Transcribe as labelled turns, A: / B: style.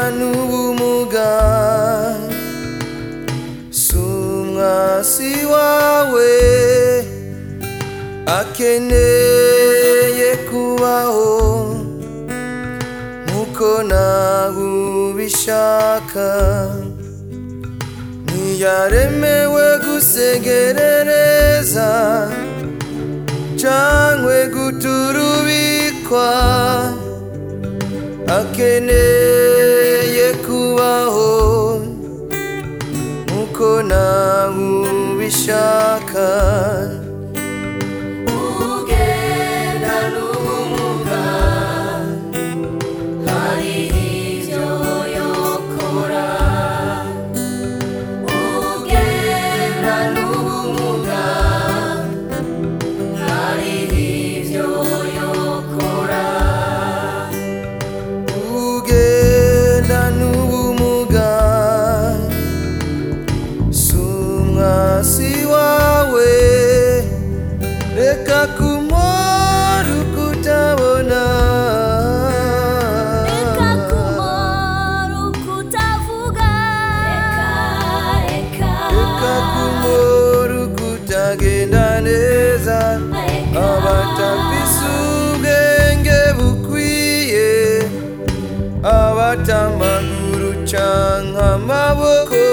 A: n'ubumuga si umwasi wawe akeneye kubaho nkuko nawe ubishaka ntiyaremewe gusegerereza cangwe guturubikwa akeneye kubaho nkuko nawe ubishaka
B: ugenda n'ubumuga hari ibyo yokora ugenda n'ubumuga hari ibyo yokora
A: ugenda n'ubumuga si umwasi wawe reka kumora ukutabona
B: reka kumora ukutavuga reka
A: reka kumora ukutagenda neza abatafise ubwenge bukwiye abatamaguru canke amaboko